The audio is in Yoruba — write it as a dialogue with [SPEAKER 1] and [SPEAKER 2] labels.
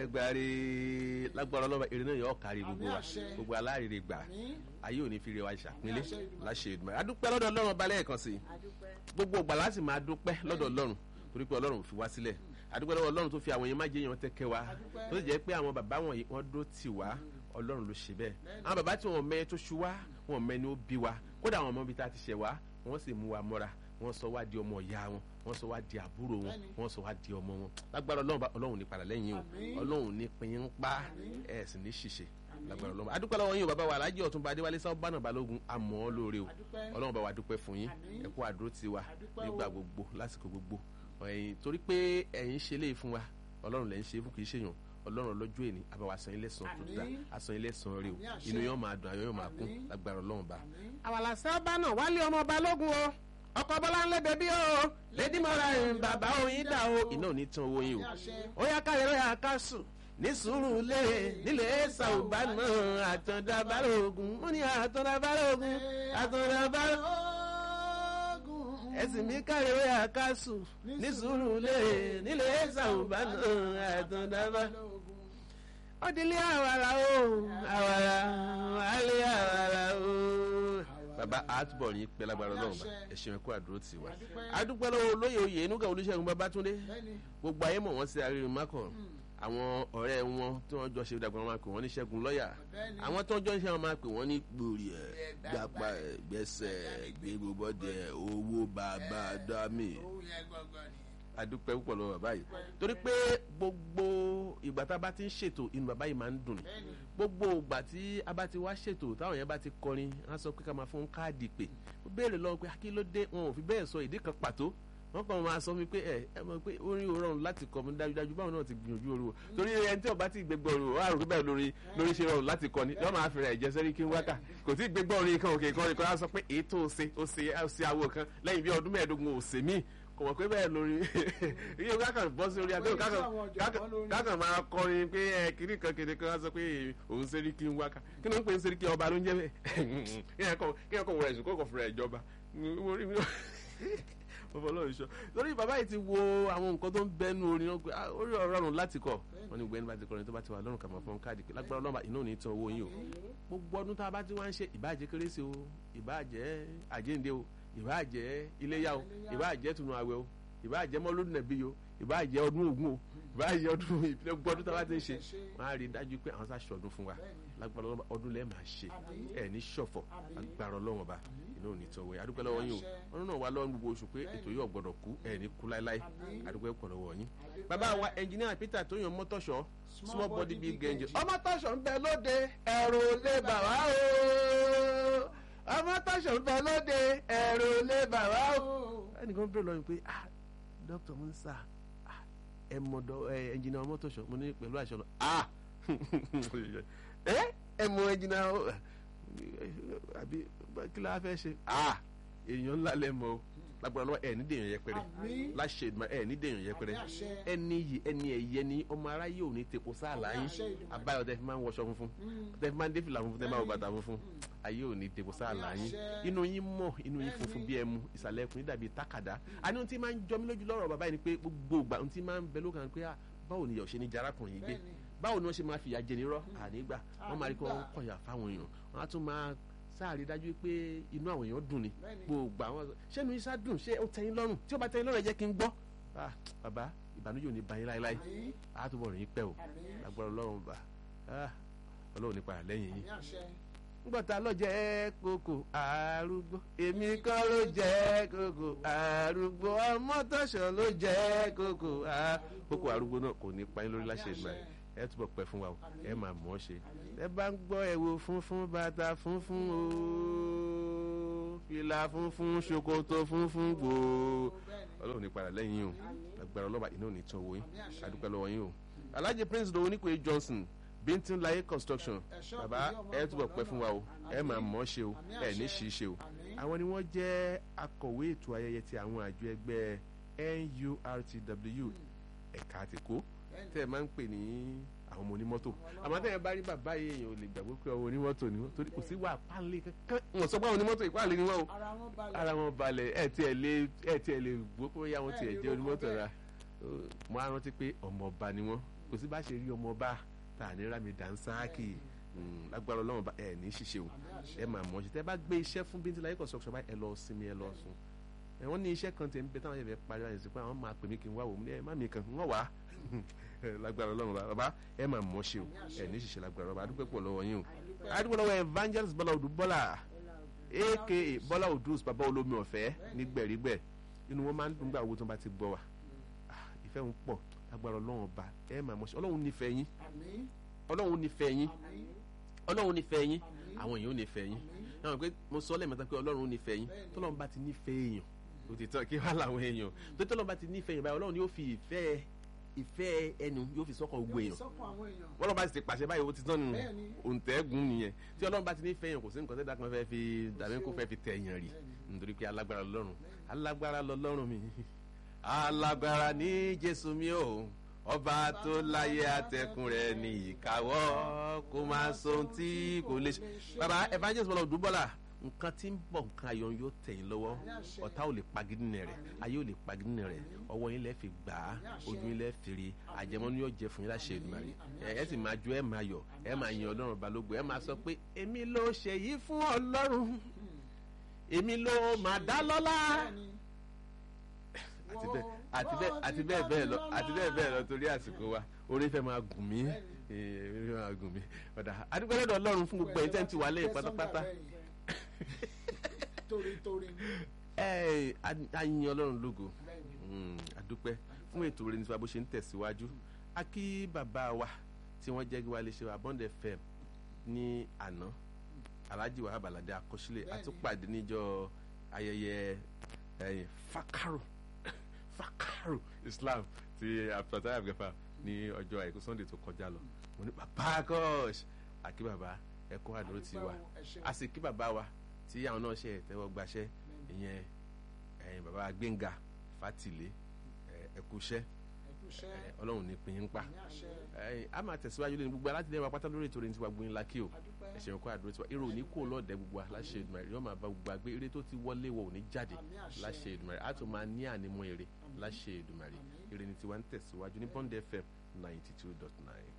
[SPEAKER 1] gbàre lágbára ọlọ́ba èrè náà yọ kárí gbogbo wa
[SPEAKER 2] àṣẹ.
[SPEAKER 1] gbogbo aláàrèrè gbà
[SPEAKER 2] Àmín.
[SPEAKER 1] ayé òní fi re wa ṣàpínlẹ̀
[SPEAKER 2] Àṣẹ Èdùmàrè.
[SPEAKER 1] láṣẹ Èdùmàrè adúpẹ́ lọ́dọ̀ ọlọ́run ọba lẹ́ẹ̀kan sí i gbogbo ìgbà láti máa dúpẹ́ lọ́dọ̀ ọlọ́run torí pé ọlọ́run ò fi wá sílẹ̀ adúpẹ́ lọ́wọ́ ọlọ́run tó fi àwọn èèyàn má jẹ́ èèyàn tẹ́kẹ́ wa
[SPEAKER 2] Adúpẹ́.
[SPEAKER 1] tó sì jẹ́ pé àwọn bàbá wọ̀nyí wọ́n dó tì wá ọlọ́run ló ṣe bẹ́ẹ̀ àwọn bàbá tí wọ́n mẹ́ tó ṣu wá wọ́n mẹ́ ni ó bí wa kódà àwọn ọmọ bíi tá a ti ṣẹ̀ wá wọ́n sì mú wa mọ́ra wọ́n sọ wá di ọmọ ìyá wọn wọ́n sọ wá di àbúrò wọn
[SPEAKER 2] Bẹ́ẹ̀ni.
[SPEAKER 1] wọ́n sọ wá di ọmọ wọn lágbára ọlọ́run bá- ọlọ́run ní padà lẹ́yìn o
[SPEAKER 2] Àmín.
[SPEAKER 1] ọlọ́run ní pinyin ń pa
[SPEAKER 2] Àmín.
[SPEAKER 1] ẹ̀ sì ní ṣìṣe lágbára ọlọ́run adúpẹ́ lọ́wọ́ yín o bàbá wa alájì ọ̀túnba adéwálé sáwọ́ bánà balógun àmọ́ ọ lóore o
[SPEAKER 2] Adúpẹ́.
[SPEAKER 1] ọlọ́run bá wa dúpẹ́ fún yín
[SPEAKER 2] Àmín.
[SPEAKER 1] ẹ kú àdúró ti wa
[SPEAKER 2] Adúpẹ́ o.
[SPEAKER 1] nígbà gbogbo lásìkò gbogbo ẹ̀yin torí pé ẹ̀yin ṣe léyìí fún wa ọlọ́run lẹ́yìn ṣe fún kì í ṣèyàn ọlọ́run ọlọ́jọ́ èní àbáwá san ilé san tó dá
[SPEAKER 2] Àmín.
[SPEAKER 1] asan ilé san rè o
[SPEAKER 2] Àmín àṣẹ.
[SPEAKER 1] inú yóò máa dùn ayọ̀ yóò máa kún
[SPEAKER 2] Àmín.
[SPEAKER 1] lágbára ọlọ́run bá.
[SPEAKER 2] Àmín.
[SPEAKER 1] àwàlà sábà náà wálé ọmọ balógun o ọkọ bọlá ń lédè bí o lédi mọ́ra ẹ̀ bàbá oyin dà o iná ò ní tán owó yín o
[SPEAKER 2] Àmín àṣẹ.
[SPEAKER 1] ó yá káyọ̀ ó yá ká sùn ní sùúrù lé nílé sàùbá náà àtọ̀dá balógun ó ní àtọ̀dá balógun àtọ̀dá balógun
[SPEAKER 2] Ogun.
[SPEAKER 1] ẹ̀sìn mi káyọ̀ ó yá ká sùn ní sùúrù lé nílé sàùbá náà àtọ̀dá balógun ó dilé àwàrà o àwàrà wálé àwàrà o. bàbá àtúbọ̀ yín pẹ́ lágbára ọlọ́run bá ẹ̀ṣin ẹ̀kọ́ àdúró tì wá. adúpẹ́ lọ́wọ́ olóyè oyè inúgà olùṣègùn babátúndé
[SPEAKER 2] Bẹ́ẹ̀ni.
[SPEAKER 1] gbogbo ayé mọ̀ wọ́n sí arírun mákọ̀ àwọn ọ̀rẹ́ wọn tí wọ́n jọ ṣe dàgbà wọn máa pè wọ́n ní ṣẹ́gun lọ́yà
[SPEAKER 2] Bẹ́ẹ̀ni.
[SPEAKER 1] àwọn tó ń jọ ń ṣe wọn máa pè wọ́n ní gbòòrì ẹ̀ gbàpá ẹ̀ gbẹ́sẹ̀ gbégbóbọ́dẹ owó bàbá dámì
[SPEAKER 2] Owó yẹn gbọ̀ngàn ni.
[SPEAKER 1] adúpẹ́ púpọ̀ lọ́wọ́ bàbá yìí torí pé gbogbo ìgbà tá a bá ti ń ṣètò inú bàbá yìí máa ń dùn ní
[SPEAKER 2] Bẹ́ẹ̀ni.
[SPEAKER 1] gbogbo ìgbà tí a bá ti wá ṣètò táwọn yẹn bá ti kọrin á sọ pé ká máa fún káàdì pé ó béèrè lọ́wọ́ pé kí ló dé wọn ò fi bẹ́ẹ̀ sọ ìdí kan pàtó wọn kàn máa sọ mi pé ẹ ẹ mọ̀ pé orin ò rọrùn láti kọ mi dájúdájú báwọn náà ti gbìyànjú orin o torí ẹni tí ọba ti gbẹgbẹ orin o wà rò pé bẹ́ẹ̀ lórí lórí ṣe rọrùn láti kọ ni yọ máa fi rẹ̀ jẹ́ sẹ́rí kí n wákà kò tí gbẹgbẹ orin kan òkè kan kan á sọ pé èyí tó o ṣe o ṣe o ṣe awo kan lẹ́yìn bí ọdún mẹ́ẹ̀ẹ́dógún o ṣe míì kò mọ̀ pé bẹ́ẹ̀ lórí iye kákan bọ́ sí orí adéhùn kákan kákan- kákan máa kọrin pé ẹ kiri kan kiri kan á sọ pé òun ṣe rí kí n wákà kí ló ń pè ń ṣe rí kí ọba ló ń jẹ́ bẹ́ẹ̀ kí ẹ kọ kí ẹ kọ wọ ẹ̀sùn kó kọ fúnra ìjọba orí mi mo fọ lọ́run sọ torí bàbá yìí ti wo àwọn nǹkan tó ń bẹnu orin náà pé ah, orí ọ̀rọ̀ ọ̀run láti kọ wọn ni gbẹ́ni bá ti kọrin tó bá ti wà lọ́rùn kà máa fọ́n káàdì pé lágbára ọlọ́mà iná ò ní tán owó yín o gbogbo ọdún tá a bá ti wá ń ṣe ìbáàjẹ́ kérésì o ìbáàjẹ́ àjíǹde o ìbáàjẹ́ iléyà o ìbáàjẹ́ tunu àwẹ̀ o ìbáàjẹ́ mọ́lódún nàbí o ìbáàjẹ́ ọdún ògún o ìbáàjẹ́ ọdún ìpínlẹ̀ gbogbo ọdún tá a bá ti ń ṣe wọn á rí i dájú pé àwọn sáà ṣọdún fún wa lágbára ọlọ́mà ọdún lẹ́ẹ̀ máa ṣe ẹ̀ ní ṣọ̀fọ̀ lágbára ọlọ́wọ́n ba iná ò ní tán owó yín adúpẹ́ lọ́wọ́ yín o ọdún náà wà lọ́wọ́ gbogbo oṣù pé ètò yóò gbọ́dọ̀ kú ẹ̀ ní kú láéláé adúpẹ́ pọ̀ lọ́wọ́ yín bàbá wa ẹnjìníà Peter tó yan mọ́tọ́ṣọ́ small body big engine ọmọ tọ́ṣọ̀ ń bẹ lóde ẹ̀rù lè bà wá o ọmọ tọ́ṣọ̀ ń bẹ lóde ẹ̀rù lè bà wá o. ẹnìkan bẹ̀rẹ̀ lọ́yìn pé ah dókítà Musa ah ẹ mọ̀ dọ́ ẹ ẹnjìníà ọmọ tọ́ṣọ̀ mo ní pẹ̀lú àṣọ lọ ah ẹ ẹ mọ̀ ẹnjìníà ọ àbí kí la fẹ́ ṣe ah èèyàn ńlá lẹ mọ̀ o lágbára lọ́wọ́ ẹ̀ ní dèèyàn yẹpẹrẹ
[SPEAKER 2] Àmín.
[SPEAKER 1] láṣẹ ìdùnnú ẹ̀ ní dèèyàn yẹpẹrẹ
[SPEAKER 2] Àmín àṣẹ.
[SPEAKER 1] ẹni yìí ẹni ẹ̀yẹ ni ọmọ aráyé ò ní tepo sáàlà
[SPEAKER 2] Àmín
[SPEAKER 1] yín
[SPEAKER 2] àṣẹ Èdùmàrè.
[SPEAKER 1] abáyọ tẹ fi máa ń wọṣọ funfun tẹ fi máa ń dé fìlà funfun tẹ máa wọ bàtà funfun ayé ò ní tepo sáàlà
[SPEAKER 2] Àmín
[SPEAKER 1] yín
[SPEAKER 2] àṣẹ.
[SPEAKER 1] inú yín mọ́ inú yín funfun bí ẹmu ìsàlẹ̀ ẹkùn yín dàbí tákàdá àní ohun tí máa ń jọ mí lójú lọ́rọ̀ bàbá yìí ni pé gbogbo ìgbà ohun tí máa ń bẹ lókàn pé ah, báwo ni ìyà ò ṣe ní jarakùnrin yìí gbé
[SPEAKER 2] Bẹ́ẹ̀ni.
[SPEAKER 1] báwo ni wọ́n ṣe máa fìyà jẹ nírọ́ ànígbà wọ́n máa rí kí wọ́n kọ̀yà fáwọn èèyàn wọ́n á tún máa sáàrí dájú pé inú àwọn èèyàn dùn ni
[SPEAKER 2] Bẹ́ẹ̀ni.
[SPEAKER 1] gbogbo àwọn ṣé inú iṣẹ́ dùn ṣé ó tẹ́yìn lọ́rùn tí ó bá tẹ́yìn lọ́rùn ẹ jẹ́ kí n gbọ́ Ah, bàbá ìbànújẹ́ ò ní bá yín láéláé
[SPEAKER 2] Àmín.
[SPEAKER 1] á túbọ̀ rìn yín pẹ́ o
[SPEAKER 2] Àmín.
[SPEAKER 1] lágbára ọlọ́run bá Ah, ọlọ́run nípa lẹ́yìn yín
[SPEAKER 2] Àmín àṣẹ.
[SPEAKER 1] ngbọ̀ta ló jẹ́ kókò arúgbó èmi kọ́ ló jẹ́ kókò arúgbó ọmọ tọ̀sán ló jẹ́ kókò a- kókò arúgbó náà kò ní pa yín lórí láṣẹ ìgbà yẹn ẹ túbọ̀ pẹ́ fún wa o ẹ máa mọ̀ ọ́ ṣe ẹ bá ń gbọ́ ẹ̀wò funfun bàtà funfun o fìlà funfun ṣòkòtò funfun gbòò ọlọ́run ní padà lẹ́yìn yín o agbára ọlọ́ba iná ò ní tán owó yín adúpẹ́ lọ́wọ́ yín o alhaji prince dowo nípe johnson bintin laye construction bàbá ẹ túbọ̀ pẹ́ fún wa o ẹ máa mọ̀ ọ́ ṣe o ẹ ní ṣì í ṣe o àwọn ni wọ́n jẹ́ akọ̀wé ètò ayẹyẹ ti àwọn àjọ ẹgbẹ́ NURTW ẹ̀ka àtìkó tẹ́ ẹ máa ń pè ní àwọn ọmọ onímọ́tò àmọ́ tẹ́ ẹ bá rí bàbá yìí èèyàn ò lè gbàgbé pé ọmọ onímọ́tò ni wọ́n torí kò sí wà pálí kankan wọ́n sọ pé àwọn onímọ́tò ìpàlẹ́ ni wọ́n o
[SPEAKER 2] Ara wọn balẹ̀.
[SPEAKER 1] ara wọn balẹ̀ ẹ tiẹ̀ lè ẹ tiẹ̀ lè gbọ́ pé yá wọn tiẹ̀ jẹ́ onímọ́tò ra mo á rántí pé ọmọ ọba ni wọ́n kò sí bá ṣe rí ọmọ ọba tá à ní rámi dánsáàkì Mm, lágbára ọlọ́run bá ẹ ní ṣiṣẹ́ o ẹ máa mọ̀ ṣe tẹ́ bá gbé iṣẹ́ fún bíntì láyé construction báyìí ẹ lọ sinmi ẹ lọ sùn ẹ wọ́n ní iṣẹ́ kan tẹ̀ ń bẹ táwọn ẹ̀fẹ̀ parí àyẹ̀sí pé àwọn máa pè mí kí n wá wò ó ẹ má mi kàn ń wá lágbára ọlọ́run bàbá ẹ máa mọ̀ ṣe o ẹ ní ṣiṣẹ́ lágbára ọba adúpẹ́ pọ̀ lọ́wọ́ yín o adúpẹ́ lọ́wọ́ evangelist bọ́lá odù bọ́lá aka bọ́lá odùs bàbá olómi ọ̀fẹ́ ní gbẹ̀rígbẹ̀ inú wọn máa ń dùn gbà owó tó bá ti gbọ́ wa Ah, ìfẹ́ ń pọ̀ lágbára ọlọ́run ọba ẹ máa mọ̀ ṣe ọlọ́run nífẹ̀ẹ́ yín
[SPEAKER 2] àmín
[SPEAKER 1] ọlọ́run nífẹ̀ẹ́ yín
[SPEAKER 2] àmín
[SPEAKER 1] ọlọ́run nífẹ̀ẹ́ yín
[SPEAKER 2] àmín
[SPEAKER 1] àwọn èèyàn ò nífẹ̀ẹ́ yín
[SPEAKER 2] àmín
[SPEAKER 1] náà pé mo sọ lẹ́ẹ̀mẹ́ta pé ọlọ́run nífẹ̀ẹ́ yín
[SPEAKER 2] Bẹ́ẹ̀ni.
[SPEAKER 1] tọ́lọ́run bá ti nífẹ̀ẹ́ èèyàn ó ti tán kí wá làwọn èèyàn tó tọ́lọ́run bá ti nífẹ̀ẹ́ èèyàn báyìí ọlọ́run yóò fi ìfẹ́ ìfẹ́ ẹnu yóò fi sọ́kàn gbogbo èèyàn
[SPEAKER 2] sọ́kàn àwọn èèyàn
[SPEAKER 1] ọlọ́run bá ti pàṣẹ báyìí ó ti tán nù
[SPEAKER 2] Bẹ́ẹ̀ni.
[SPEAKER 1] òǹtẹ̀gùn nìyẹn tí ọlọ́run bá ti nífẹ̀ẹ́ èèyàn kò sí nǹkan tẹ́lẹ̀ kan fẹ́ fi dàbí kó fẹ́ fi tẹ̀ èèyàn rì nítorí pé alágbára lọ́rùn alágbára lọ́lọ́run mi alágbára ní jésù mi o ọba tó láyé àtẹkùn rẹ̀ ní ìkáwọ́ kó máa so ohun tí kò lè ṣe baba evangelist bọ́lá òdúbọ́lá nǹkan tí ń bọ̀ nǹkan ayọ̀ yóò tẹ̀yìn lọ́wọ́ ọ̀tá ò lè pagidínà rẹ̀ ayé ò lè pagidínà rẹ̀ ọwọ́ yín lẹ́ fi gbà á ojú yín lẹ́ fi rí àjẹmọ́nú yóò jẹ fún yín láṣẹ Èdùmàrè ẹ ẹ sì máa jó ẹ máa yọ̀ ẹ máa yin ọlọ́run balógun ẹ máa sọ pé èmi ló ṣe yìí fún ọlọ́run èmi ló máa dá lọ́lá àti bẹ́ẹ̀ àti bẹ́ẹ̀ àti bẹ́ẹ̀ bẹ́ẹ̀ lọ àti bẹ́ẹ̀ bẹ́ẹ̀ lọ torí àsìkò wa orí fẹ́ máa gùn mí ee, orí fẹ́ máa gùn mí ọ̀dà adúgbò lọ́dọ̀ ọlọ́run fún gbogbo ẹ̀yin tẹ́ ń ti wà lẹ́yìn pátápátá
[SPEAKER 2] torí torí
[SPEAKER 1] ẹ a yin ọlọ́run lógo
[SPEAKER 2] bẹ́ẹ̀ni
[SPEAKER 1] Mm, adúpẹ́ fún ètò rẹ̀ nípa bó ṣe ń tẹ̀síwájú a kí bàbá wa tí wọ́n jẹ́ wa léṣe wa Bond FM ní àná Alhaji Wahab Alade akọsílẹ̀
[SPEAKER 2] Bẹ́ẹ̀ni.
[SPEAKER 1] àtúpàdé níjọ́ ayẹyẹ ẹ̀yìn Fakaro Fakaro Islam ti abdulfatah abdulgafa ní ọjọ́ àìkú Sunday tó kọjá lọ mo ní bàbá gosh àkí bàbá ẹ̀kọ́ àdúró ti wà a sì kí bàbá wa tí àwọn náà ṣe tẹ́wọ́ gbaṣẹ́ ìyẹn ẹ̀yìn bàbá Gbénga Fátìlé ẹ kú iṣẹ́
[SPEAKER 2] ẹkúṣẹ́
[SPEAKER 1] ẹ, Ọlọ́run ní pín in pa
[SPEAKER 2] ní àṣẹ
[SPEAKER 1] ẹ, a máa tẹ̀síwájú lónìí gbogbo alátìlẹ́yìn wa pátá lórí ètò rẹ̀ ní tiwa gbóyin lákì o
[SPEAKER 2] adúpẹ́
[SPEAKER 1] ẹ̀ṣẹ̀ yẹn kó àdúró tiwa èrò òní kó lọ́ọ̀dẹ gbogbo wa láṣẹ Èdùmàrè yóò máa bá gbogbo àgbé eré tó ti wọlé wọ òní jáde
[SPEAKER 2] àmì àṣẹ
[SPEAKER 1] láṣẹ Èdùmàrè a tún máa ní ànímọ́ eré láṣẹ Èdùmàrè eré ní tiwa ń tẹ̀síwájú ní Bond FM ninety two dot nine.